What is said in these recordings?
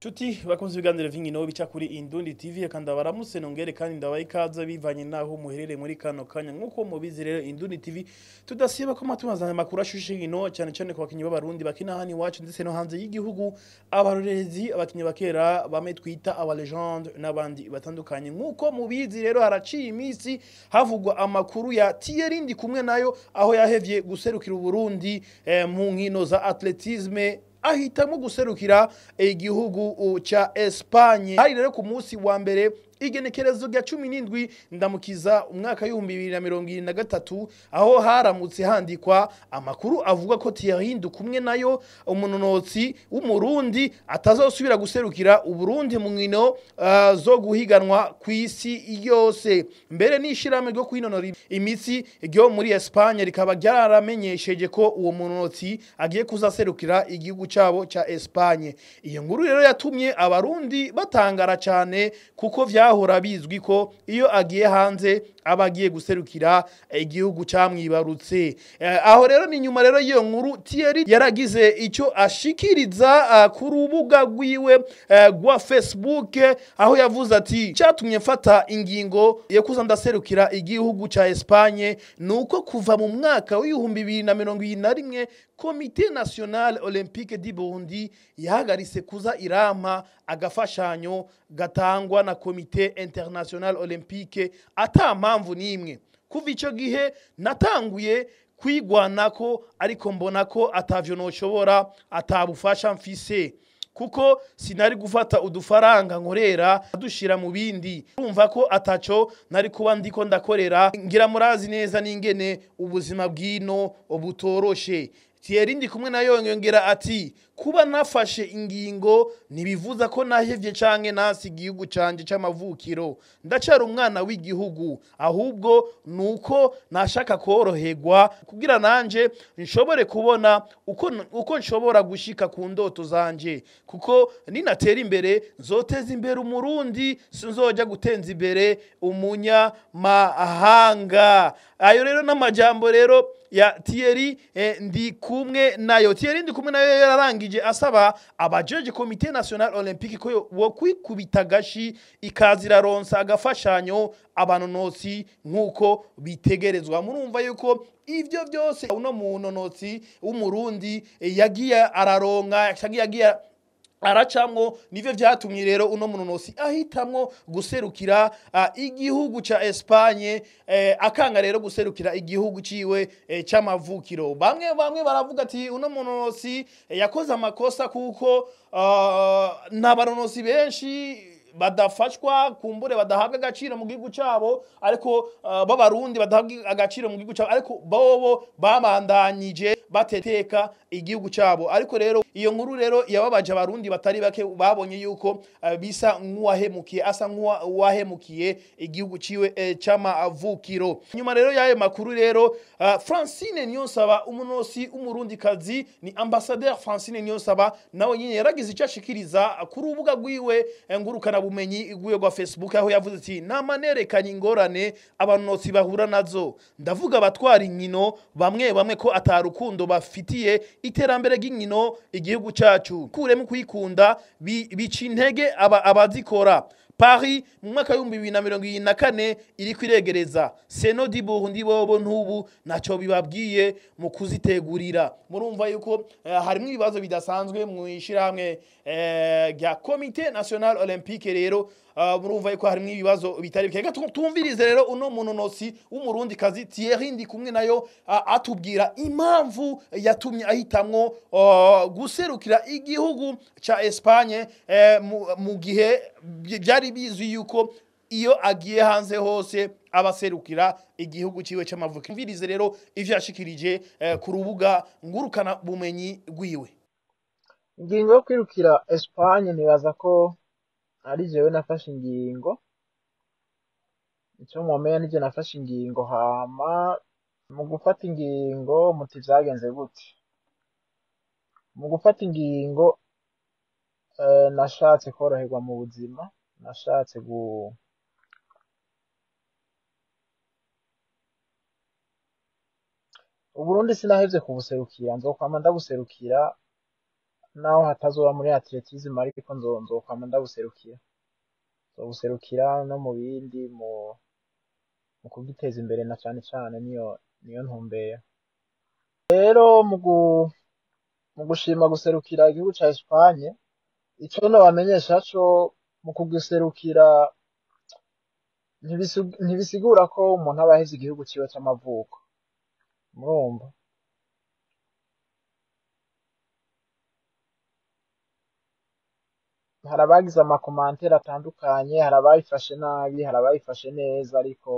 Chuti bakunze ibiganiro vy'inkino bica kuri Indundi TV eka ndabaramutse nongere kandi ndabaha ikaze bivanye naho muherereye muri kano kanya nk'uko mubizi rero Indundi TV tudasiba ko matubazana amakuru ashushe inkino cyane cyane ku bakinyi b'abarundi bakina hano iwacu ndetse no hanze y'igihugu abarorerezi abakinyi bakera bamwe twita aba legende n'abandi batandukanye nk'uko mubizi rero haraciye iminsi havugwa amakuru ya Thierry ndi kumwe nayo aho yahevye guserukira Uburundi eh, mu nkino za atletisme ahitamo guserukira igihugu ca Espagne hari rero ku munsi wa mbere igenekerezo rya cumi n'indwi ndamukiza umwaka w'ibihumbi bibiri na mirongo irindwi na gatatu aho haramutse handikwa amakuru avuga ko Thierry Ndukumwe nayo umunonotsi w'umurundi atazosubira guserukira uburundi mu nkino uh, zo guhiganwa ku isi yose mbere n'ishirahamwe ryo kwinonora imitsi ryo muri Espagne rikaba ryaramenyesheje ko uwo munonotsi agiye kuzaserukira igihugu cabo ca Espagne iyo nkuru rero yatumye abarundi batangara cyane kuko vya byahora bizwi ko iyo agiye hanze aba agiye guserukira igihugu camwibarutse aho rero ni nyuma rero y'iyo nkuru Thierry yaragize icyo ashikiriza ku rubuga rwiwe rwa Facebook aho yavuze ati cyatumye mfata ingingo yo kuza ndaserukira igihugu ca Espagne nuko kuva mu mwaka w'ibihumbi bibiri na mirongo ibiri na rimwe komite nationale olympique du Burundi yahagaritse kuza irampa agafashanyo gatangwa na komite international olympique ata mpamvu n'imwe kuva icyo gihe natanguye kwigwanako ariko mbona ko atavyo noshobora atabufasha mfise kuko sinari gufata udufaranga nkorera dushira mu bindi urumva ko ataco nari kuba ndiko ndakorera ngira murazi neza n'ingene ubuzima bwino butoroshe Thierry ndi kumwe nayo yongera ati kuba nafashe ingingo ntibivuza ko nahevye canke nasi igihugu canje c'amavukiro ndacara umwana w'igihugu ahubwo nuko nashaka koroherwa kugira nanje nshobore kubona uko, uko nshobora gushika ku ndoto zanje kuko ninatera imbere nzoteza imbere umurundi sinzoja gutenza imbere umunyamahanga ayo rero n'amajambo rero ya Thierry eh, ndi kumwe nayo Thierry ndi kumwe nayo yararangije asaba abajeje komite national olympique ko wo kwikubita gashi ikazira ronsa agafashanyo abanonotsi nkuko bitegerezwa murumva yuko ivyo byose uno munonotsi w'umurundi eh, yagiye araronka yagiye aracamwo nivyo vyatumye rero uno munonosi ahitamwo guserukira uh, igihugu ca Espagne eh, akanga rero guserukira igihugu ciwe eh, c'amavukiro bamwe bamwe baravuga ati uno munonosi eh, yakoze amakosa kuko uh, nta baronosi benshi badafashwa kumbure badahabwa agaciro mu gihugu cabo ariko uh, b'abarundi badahabwa agaciro mu gihugu cabo ariko bobo babandanyije bateteka igihugu cabo ariko rero iyo nkuru rero yababaje abarundi batari bake babonye yuko uh, bisa nk'uwahemukiye asa nk'uwahemukiye igihugu ciwe eh, c'amavukiro nyuma rero y'ayo makuru rero uh, Francine Niyonsaba umunosi umurundi kazi ni ambassadeur Francine Niyonsaba nawe nyine yaragize icyo ashikiriza ku rubuga rwiwe ngurukana bumenyi rwiwe rwa Facebook aho yavuze ati namanerekanye ingorane abanonotsi bahura nazo ndavuga abatwara inkino bamwe bamwe ko atarukundo bafitiye iterambere ry'inkino igihugu cacu kuremo kuyikunda bica intege abazikora Paris mu mwaka w'ibihumbi bibiri na mirongo irindwi na kane iri kwiregereza seno di Burundi bobo ntubu naco bibabwiye mu kuzitegurira murumva yuko uh, harimo ibibazo bidasanzwe mu ishirahamwe rya uh, komite national olympique rero uh, murumva yuko harimo ibibazo bitari bike tumvirize rero uno munonosi w'umurundi kazi Thierry ndi kumwe nayo uh, atubwira impamvu yatumye ahitamwo uh, guserukira igihugu ca Espagne uh, mu, mu gihe byari bizwi yuko iyo agiye hanze hose abaserukira igihugu ciwe c'amavuko mvirize rero ivyo yashikirije eh, ku rubuga ngurukana bumenyi rwiwe ingingo yo kwirukira Espagne nibaza ko ari jewe nafashe ingingo icyo mwomenya nije nafashe ingingo hama mu gufata ingingo muti vyagenze gute mu gufata ingingo eh, nashatse koroherwa mu buzima nashatse gu uburundi sinahevye kubuserukira nzokwama ndabuserukira naho hatazoba muri atletisme ariko nzo- nzokwama ndabuserukira nzobuserukira no mu bindi mu mu kugiteza imbere na cane cane niyo niyo ntumbero rero mu gu- mu gushima guserukira igihugu ca Espagne ico nobamenyesha co mu kugiserukira ntibisu- ntibisigura ko umuntu aba aheze igihugu ciwe c'amavuko murumva hari abagize amakomantere atandukanye hari abayifashe nabi hari abayifashe neza ariko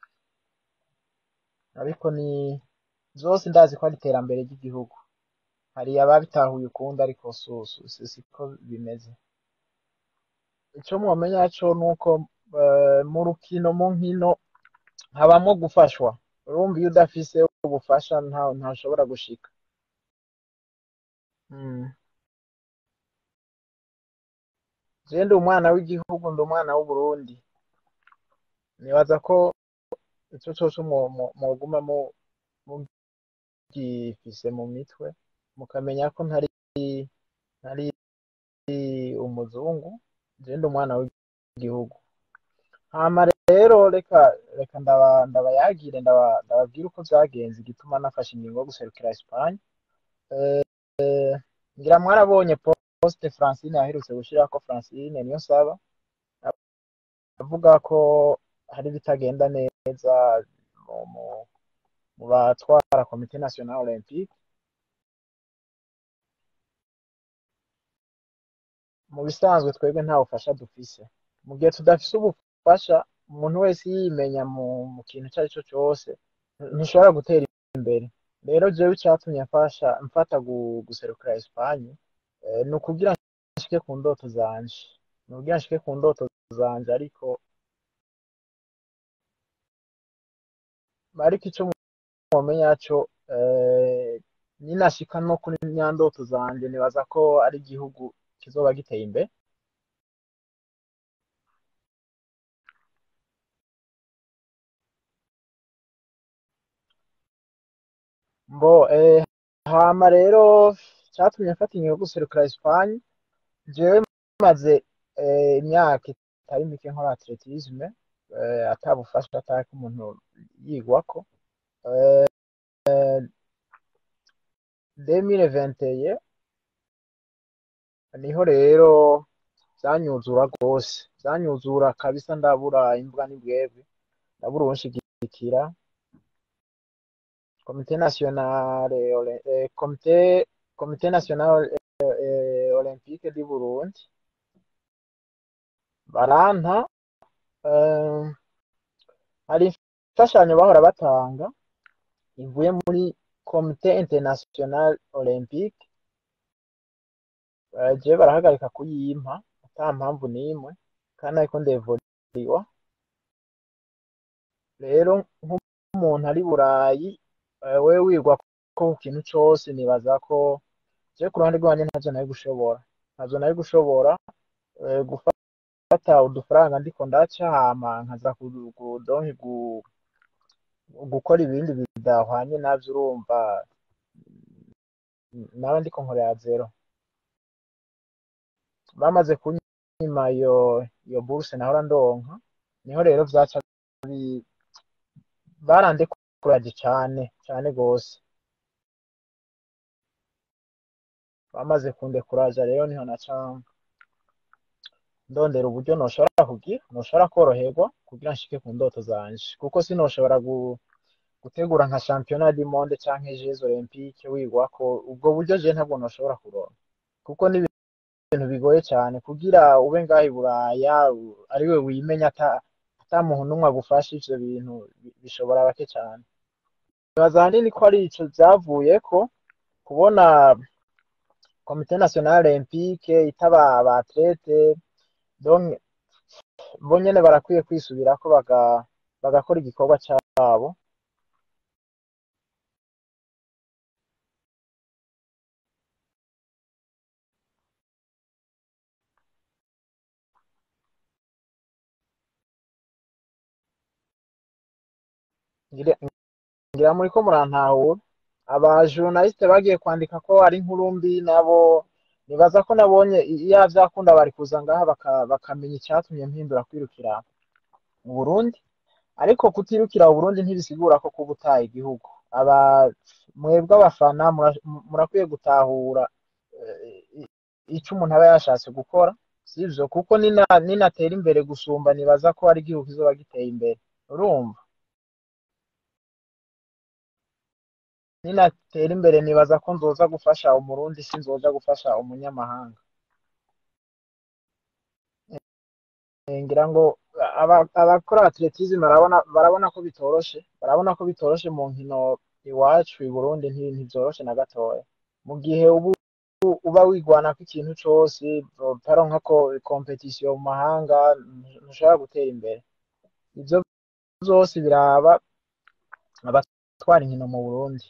ariko ni zose ndazi ko ari iterambere ry'igihugu hari ababitahuye ukundi ariko su- su- si siko bimeze ico mwomenya co nuko eh, mu rukino mu nkino habamwo gufashwa urumva iyo udafise ubufasha nta ntashobora gushika mm. je ndi umwana w'igihugu ndi umwana w'uburundi nibaza ko ico cose mwo- mwo- mwoguma mu- mugifise mu mitwe mukamenya ko ntari ntari umuzungu je ndi umwana w'igihugu hama rero reka reka ndaba ndabayagire ndaba ndababwire uko vyagenze igituma nafashe ingingo yo guserukira Espagne eh, ngira mwarabonye poste Francine yaherutse gushirako Francine niyo nsaba avuga ko hari ibitagenda neza mu, mu, mu batwara komite national olympique mu bisanzwe twebwe nta bufasha dufise mu gihe tudafise ubufasha umuntu wese yimenya mu, mu kintu ico ari cyo cose ntushobora gutera imbere rero jewe icatumye mfasha mfata gu- guserukira Espagne eh, ni ukugira nshike ku ndoto zanje ni ukugira nshike ku ndoto zanje ariko ariko ico mwomenya co eh, ninashika no kuri nya ndoto zanje nibaza ko ari igihugu kizoba giteye imbere mbo eh, hama rero catumye mfata ingingo yo guserukira Espagne jewe maze eh, imyaka itari mike nkora atletisme eh, atabufasha atako umuntu yigwako eh, 2021 niho rero vyanyuzura rwose vyanyuzura kabisa ndabura imbwa n'ibwebwe ndabura uwunshigikira komite nationale ole- eh, komite komite nationale eh, eh, olympique du Burundi baranta eh, hari imfashanyo bahora batanga ivuye muri komite international olympique eh, jewe barahagarika kuyimpa ata mpamvu n'imwe kandi ariko ndevuriwa rero nk'umuntu ari burayi eh, wewe wigwa ko ku kintu cose nibaza ko jewe ku ruhande rwanje ntavyo nari gushobora ntavyo nari gushobora eh, gufata udufaranga ndiko ndaca hama nkaza ku- ku- donke gu- gukora ibindi bidahwanye navyo urumva nawe ndiko nkorera zero bamaze kunyima iyo iyo bourse nahora ndonka niho rero vyaca bi- barandekuraje cane cane gose bamaze kundekuraja rero niho naca ndondera uburyo noshobora kugira noshobora koroherwa kugira nshike ku ndoto zanje kuko sinoshobora gu, gutegura nka championnat du monde canke jeux olympique wigwako ubwo buryo je ntabwo noshobora kuronka kuko ni ibintu bigoye cyane kugira ube ngaha i Buraya u- ariwe wimenya ata ata muntu n'umwe agufasha ivyo bintu bi- bishobora bake cyane nibaza ahanini ko ari ico vyavuyeko kubona komite nationale olympique itaba aba athlete donc bo nyene barakwiye kwisubirako baga bagakora igikorwa cabo ngira ngira muriko murantahura aba journaliste bagiye kwandika ko ari inkuru mbi nabo nibaza ko nabonye iyo vyakunda bari kuza ngaha baka- bakamenya icatumye mpindura kwirukira mu Burundi ariko kutirukira mu Burundi ntibisigura ko kuba utaye igihugu aba mwebwe abafana mura- murakwiye gutahura eh, ico umuntu aba yashatse gukora sivyo kuko nina ninatera imbere gusumba nibaza ko ari igihugu kizoba giteye imbere urumva ninatera imbere nibaza ko nzoza gufasha umurundi sinzoja gufasha umunyamahanga Eh, ngira ngo aba- abakora atletisme barabona barabona ko bitoroshe barabona ko bitoroshe mu nkino iwacu i Burundi nti- ntivyoroshe na gatoya mu gihe ubu uba wigwanako ikintu cose utaronka ko competition mu mahanga ntushobora gutera imbere ivyo vyose biraba abatwara inkino mu Burundi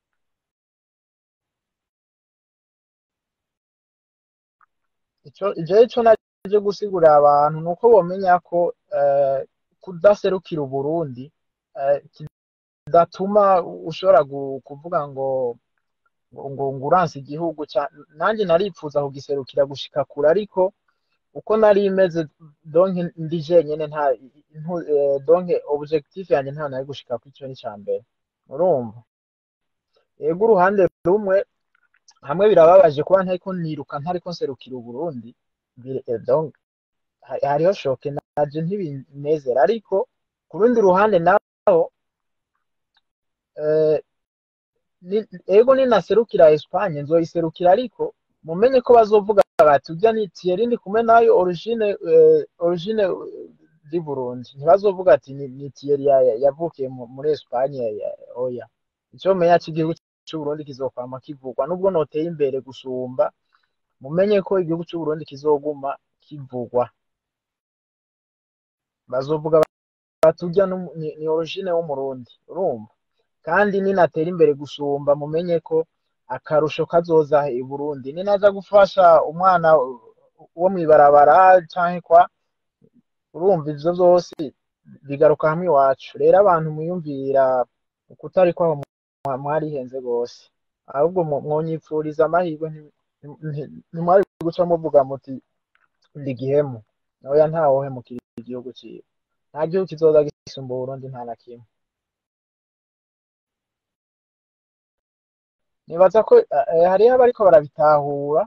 ico jewe ico naje gusigurira abantu nuko bomenya ko eh, kudaserukira Uburundi eh, kidatuma ushobora gu- kuvuga ngo ngo ngo ngo uranse igihugu ca nanje naripfuza kugiserukira gushika kure ariko uko nari meze donc ndi jenyene nta ntu- eh, donc objectif yanje nta nari gushika ku ico ni ca mbere urumva yego uruhande rumwe hamwe birababaje kuba ntariko niruka ntariko nserukira Uburundi bire- eh, donc ha- hariho shoke naje ntibinezera ariko ku rundi ruhande naho eh, ni- ego ninaserukira Espagne nzoyiserukira ariko mumenye ko bazovuga bati urya ni Thierry ndi kumwe nayo origine eh, origine eh, di Burundi ntibazovuga ati ni, ni Thierry ya- ya- yavukiye mu- muri Espagne ya- oya ico menya c'igihugu c'u Burundi kizokwama kivugwa nubwo noteye imbere gusumba mumenye ko igihugu c'u Burundi kizoguma kivugwa bazovuga bati urya n'umu- ni, ni origine w'umurundi urumva kandi ninatera imbere gusumba mumenye ko akarusho kazoza i Burundi ninaza gufasha umwana wo mw'ibarabara canke kwa urumva ivyo vyose bigaruka hamwe iwacu rero abantu mwiyumvira ukutari kwaho mwa- mwarihenze gose ahubwo mu- mwonyipfuriza amahirwe nti- nti- ntimwari guca muvuga muti ndi gihemu oya ntawohemukira igihugu ciwe nta gihugu kizoza gisumba Uburundi nta na kimwe nibaza ko eh, hariho abariko barabitahura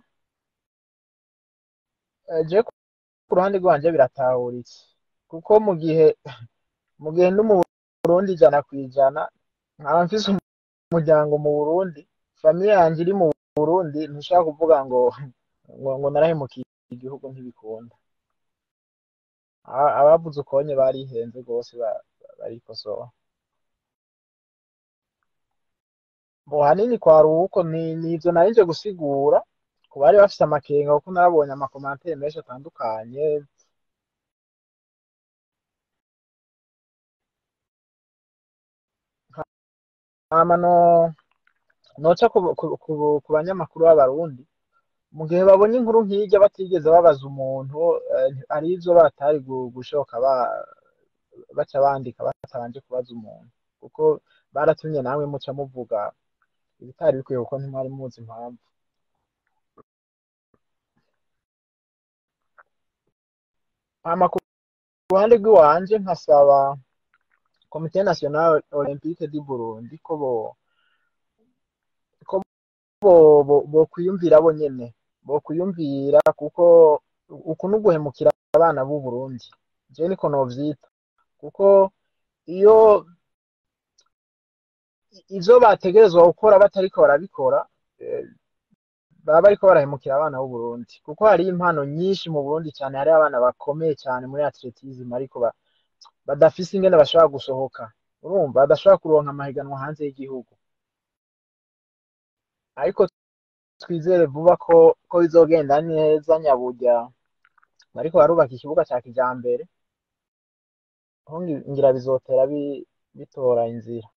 eh, je ku ruhande rwanje biratahuritse kuko mu gihe mu gihe ndi mu Burundi ijana kw'ijana nkaba mfise umuryango mu Burundi famiye yanje iri mu Burundi ntushaka kuvuga ngo ngo, ngo narahemukiye igihugu ntibikunda A- abavuze ukonye barihenze rwose ba- ba- barikosora bo hanini kwari uko ni nivyo nari nje gusigura ku bari bafise amakenga kuko narabonye amakomantere menshi atandukanye hama no noca ku, ku, ku, ku banyamakuru b'abarundi mu gihe babonye inkuru nk'irya batigeze babaza umuntu eh, hari ivyo batari gu- gushoka ba, baca bandika batabanje kubaza umuntu kuko baratumye namwe muca muvuga ibitari bikwiye kuko ntimwari muzi impamvu hama ku ruhande rw'iwanje nkasaba komite nationale olympique du Burundi ko bo ko bo bo bokwiyumvira bo nyene bokwiyumvira kuko uku ni uguhemukira abana b'u Burundi jewe niko novyita kuko iyo ivyo bategerezwa gukora batariko barabikora eh, baba bariko barahemukira abana b'u Burundi kuko hari impano nyinshi mu Burundi cyane hari abana bakomeye cyane muri atletism ariko ba, badafise ingene bashobora gusohoka urumva badashobora kuronka amahiganwa hanze y'igihugu ariko twizere vuba ko ko bizogenda neza nyaburya bariko barubaka ikibuga ca kijambere aho ngi- ngira bizotera bi- bitora inzira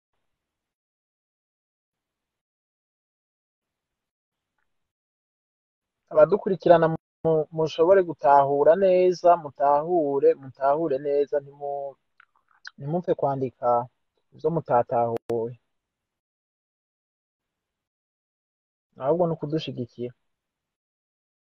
abadukurikirana mu- mushobore gutahura neza mutahure mutahure neza ntimu ntimupfe kwandika ivyo mutatahuye ahubwo ni ukudushigikira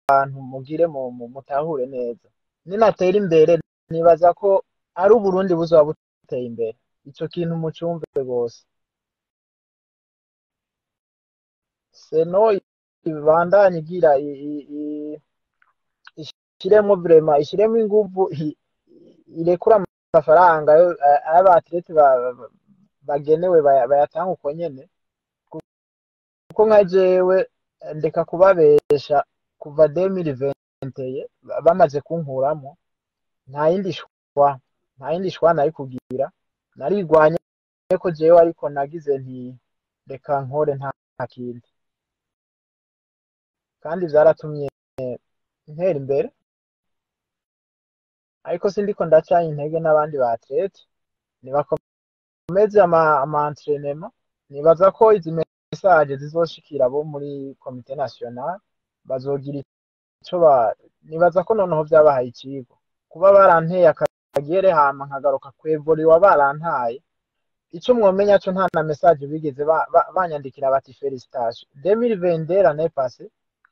abantu mugire mu mu- mutahure neza ninatera imbere nibaza ko ari uburundi buzoba buteye imbere ico kintu mucumve rwose seno ibandanye igira i- i- i- ishiremo vrema ishiremo inguvu i- irekura amafaranga yo- a- ay'abatlete ba- ba- bagenewe baya- bayatanga uko nyene kuko nka jewe ndeka kubabesha kuva 2020 ba- bamaze kunkuramo nta yindi shwa nta yindi shwa nari kugira narigwanye ko jewe ariko nagize nti reka nkore nta nta kindi kandi vyaratumye ntera imbere ariko sindiko ndacanye intege n'abandi ba atlete nibakomeze ama ama entraînement nibaza ko izi message zizoshikira abo muri komite national bazogira ico ba nibaza ko noneho vyabahaye icigwa kuba baranteye akagere hama nkagaruka kwevuriwa barantaye ico mwomenya co nta na message bigeze ba- ba- banyandikira bati felicitation 2022 l'année passée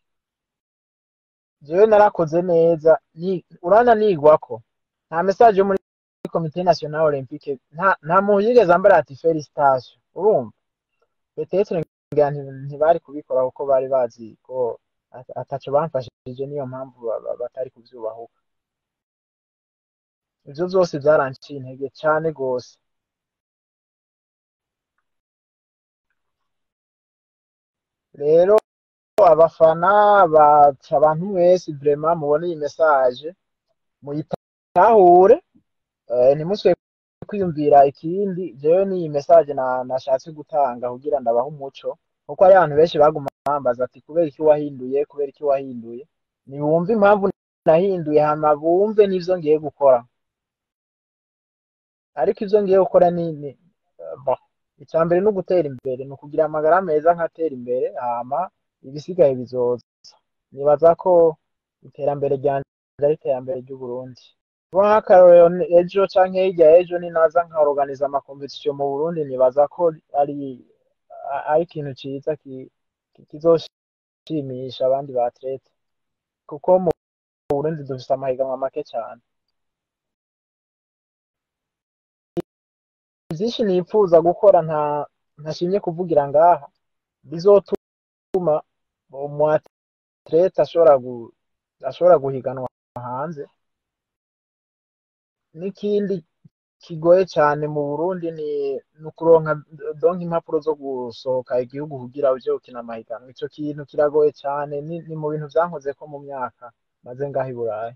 jewe narakoze neza ni- urana nigwako nta message yo muri komite national olympique nta nta muntu yigeze ambara ati felicitation urumva petetre ngira nti- ntibari kubikora kuko bari bazi ko ata- ataco bamfashije niyo mpamvu ba- ba- batari kuvyubahuka ivyo vyose vyaranciye intege cane gose rero abafana baca abantu mwese vraiment mubone iyi message muyitahure eh, ntimuswe kwiyumvira ikindi jewe n'iyi message na nashatse gutanga kugira ndabahe umuco kuko hari abantu benshi baguma bambaza ati kubera iki wahinduye kubera iki wahinduye nibumve impamvu nahinduye hama bumve n'ivyo ngiye gukora ariko ivyo ngiye gukora ni, ni eh, bon icya mbere ni ugutera imbere ni ukugira amagara meza nkatera imbere hama ibisigaye bizoza nibaza ko iterambere ryanje ari iterambere ry'uburundi kuba nk'akarorero ni- ejo canke hirya y'ejo ninaza nkaorganiza amakompetisiyo mu burundi nibaza ko ari a- ari ikintu ciza ki- ki- kizoshimisha abandi ba atlete kuko mu burundi dufise amahiganwa make cane vyinshi nipfuza gukora nta ntashimye kuvugira ngaha bizotuma umu atlete ashobora gu, ashobora guhiganwa hanze n'ikindi kigoye cane mu Burundi ni ni ukuronka donc impapuro zo gusohoka igihugu kugira uje gukina amahiganwa ico kintu kiragoye cane ni, ni mu bintu vyankozeko mu myaka maze ngaha i Burayi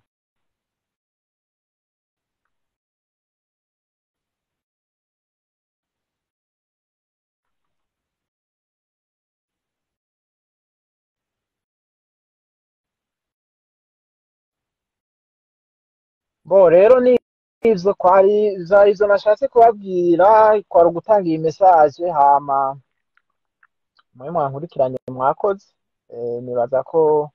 bo rero ni ivyo kwari vyari ivyo nashatse kubabwira kwari ugutanga iyi message hama mwe mwankurikiranye mwakoze eh, nibaza ko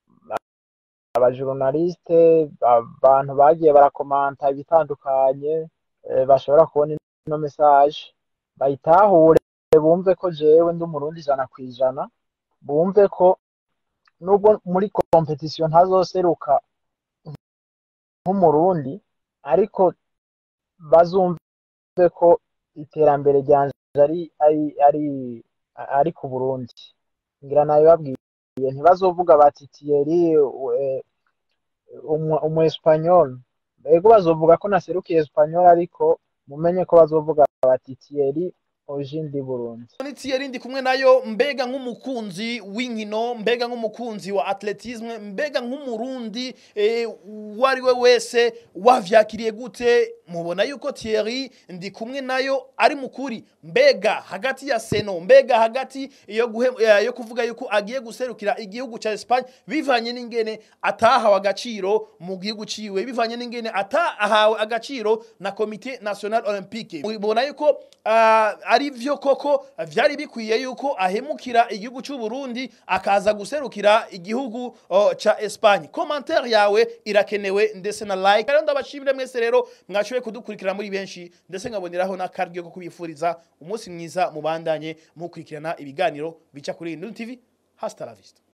abajournaliste abantu bagiye barakomanta ibitandukanye eh, bashobora kubona ino message bayitahure bumve ko jewe ndi umurundi ijana kwijana bumve ko nubwo muri competition ntazoseruka nk'umurundi ariko bazumve ko iterambere ryanje ari ari ari ari ku Burundi ngira nabibabwiye ntibazovuga bati Thierry eh, umu umu Espanyol ego bazovuga ko naserukiye Espanyol ariko mumenye ko bazovuga bati Thierry origine du Burundi ni Thierry ndi kumwe nayo mbega nk'umukunzi w'inkino mbega nk'umukunzi wa atletisme mbega nk'umurundi eh, uwo ari we wese wavyakiriye gute mubona yuko Thierry ndi kumwe nayo ari mukuri mbega hagati ya Seno mbega hagati yo, guhe, eh, yo kuvuga yuko agiye guserukira igihugu ca Espagne bivanye n'ingene atahawe agaciro mu gihugu ciwe bivanye n'ingene atahawe agaciro na komite national olympique mubona yuko uh, ari vyo koko vyari bikwiye yuko ahemukira igihugu c'u Burundi akaza guserukira igihugu uh, ca Espagne commentaire yawe irakenewe ndetse na like rero ndabashimire mwese rero mwashoboye kudukurikira muri benshi ndetse nkaboneraho n'akaryo ko kubifuriza umunsi mwiza mubandanye mukurikirana ibiganiro bica kuri Induni TV hasta la vista